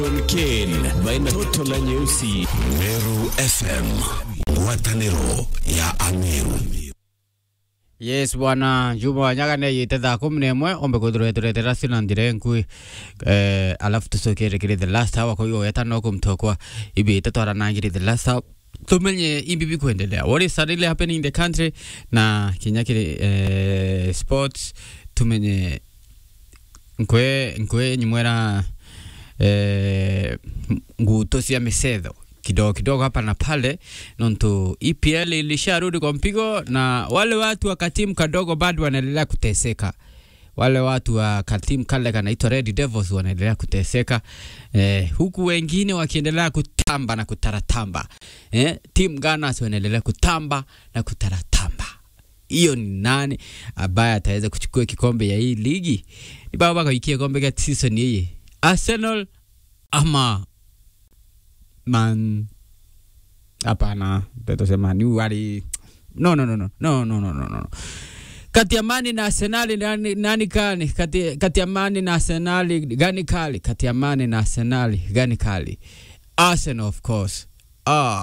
Ken baina toto la nyeusi Meru FM, ngwatanĩro ya Ameru. yes bwana juma wanyagane yite thaa kumi na imwe ombe kwithirwa turetera sina ndire nkui eh, alafu tucokerekire the last hour kwa hiyo wetano kumtokwa ibite twaranangire the last hour tumenye imbibi kuendelea what is suddenly happening in the country na kinya kiri eh, sports tumenye nkwe nkwe nyimwera eh, nguto cia misetho kidogo kidogo hapa na pale nontu EPL ilisharudi kwa mpigo na wale watu wa katimu kadogo bado wanaendelea kuteseka wale watu wa katimu kale kanaitwa Red Devils wanaendelea kuteseka eh, huku wengine wakiendelea kutamba na kutaratamba eh, team Gunners wanaendelea kutamba na kutaratamba hiyo ni nani ambaye ataweza kuchukua kikombe ya hii ligi ni baba kaikia kombe ka season hii Arsenal ama man hapana tetosema ni wali no no no no no no no no no kati ya Mani na Arsenali nani, nani kali kati, kati ya Mani na Arsenali gani kali kati ya Mani na Arsenali gani kali Arsenal of course ah